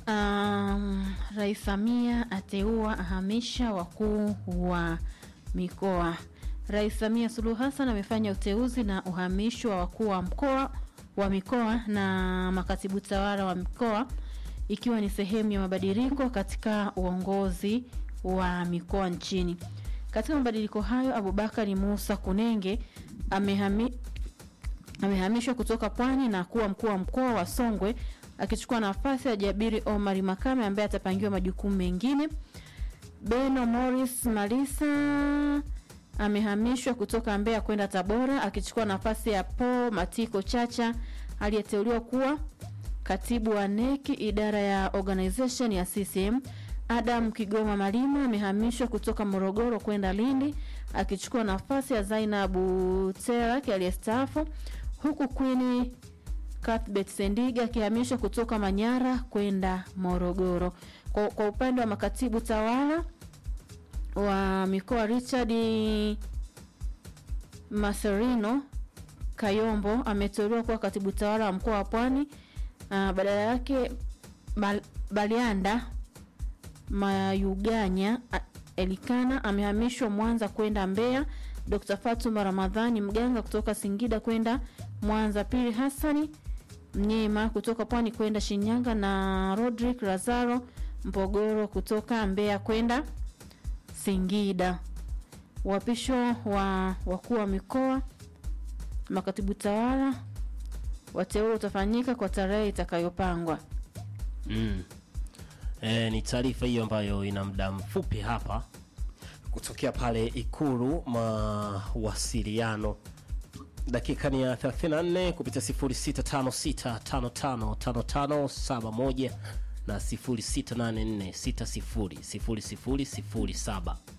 Um, Rais Samia ateua ahamisha wakuu wa mikoa. Rais Samia Suluhu Hassan amefanya uteuzi na uhamisho wa wakuu wa mkoa wa mikoa na makatibu tawala wa mikoa ikiwa ni sehemu ya mabadiliko katika uongozi wa mikoa nchini. Katika mabadiliko hayo, Abubakari Musa Kunenge amehami, amehamishwa kutoka Pwani na kuwa mkuu wa mkoa wa Songwe akichukua nafasi ya Jabiri Omari Makame ambaye atapangiwa majukumu mengine. Beno Morris Malisa amehamishwa kutoka Mbeya kwenda Tabora akichukua nafasi ya Paul Matiko Chacha aliyeteuliwa kuwa katibu wa NEC idara ya organization ya CCM. Adam Kigoma Malima amehamishwa kutoka Morogoro kwenda Lindi akichukua nafasi ya Zainabu Terak aliyestaafu, huku Queen Cuthbert Sendiga akihamishwa kutoka Manyara kwenda Morogoro. Kwa, kwa upande wa makatibu tawala wa mikoa Richard Maserino Kayombo ameteuliwa kuwa katibu tawala wa mkoa wa Pwani. Uh, badala yake Bal, Balianda Mayuganya a- Elikana amehamishwa Mwanza kwenda Mbeya. Dr. Fatuma Ramadhani Mganga kutoka Singida kwenda Mwanza. Pili Hassani Mnyema kutoka Pwani kwenda Shinyanga na Rodrick Lazaro Mpogoro kutoka Mbeya kwenda Singida. Uapisho wa wakuu wa mikoa, makatibu tawala wateule utafanyika kwa tarehe itakayopangwa. Mm. E, ni taarifa hiyo ambayo ina muda mfupi hapa kutokea pale Ikulu mawasiliano. Dakika ni ya 34 kupitia 0656555571 na 0684600007.